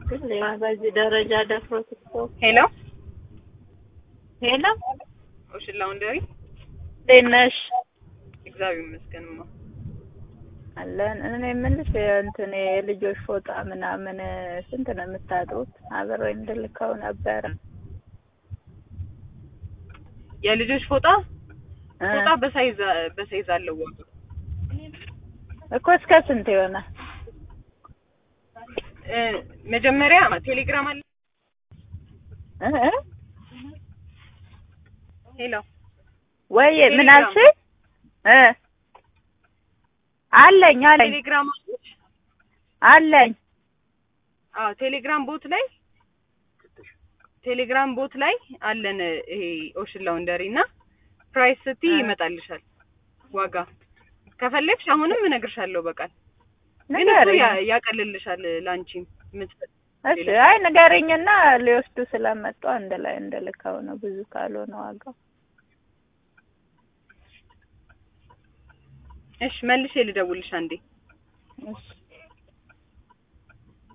ግን ያ በዚህ ደረጃ ደፍሮት እኮ ሄሎ ሄሎ ኦሽን ላውንደሪ እንዴት ነሽ? እግዚአብሔር ይመስገንማ። አለን እኔ የምልሽ እንትን የልጆች ፎጣ ምናምን ስንት ነው የምታጡት? አብሬ እንድልከው ነበረ የልጆች ፎጣ እ ፎጣ በሳይዝ በሳይዝ አለው ዋጋ እኮ እስከ ስንት ይሆናል? እ መጀመሪያ ቴሌግራም አለ። እ እ ሄሎ ወይ ምን ቴሌግራም። አልሽኝ? እ አለኝ አለኝ ቴሌግራም አለች? አለኝ አዎ ቴሌግራም ቦት ላይ ቴሌግራም ቦት ላይ አለን ይሄ ኦሽን ላውንደሪ እና ፕራይስ ስቲ እ ይመጣልሻል ዋጋ ከፈለግሽ አሁንም እነግርሻለሁ በቃል ግን እሱ ንገሪኝ። ያ- ያቀልልሻል ላንቺም የምትፈ- እሺ አይ ንገሪኝና ሊወስዱ ስለመጡ አንድ ላይ እንድልከው ነው ብዙ ካልሆነ ዋጋው እሺ መልሼ ልደውልሽ አንዴ እሺ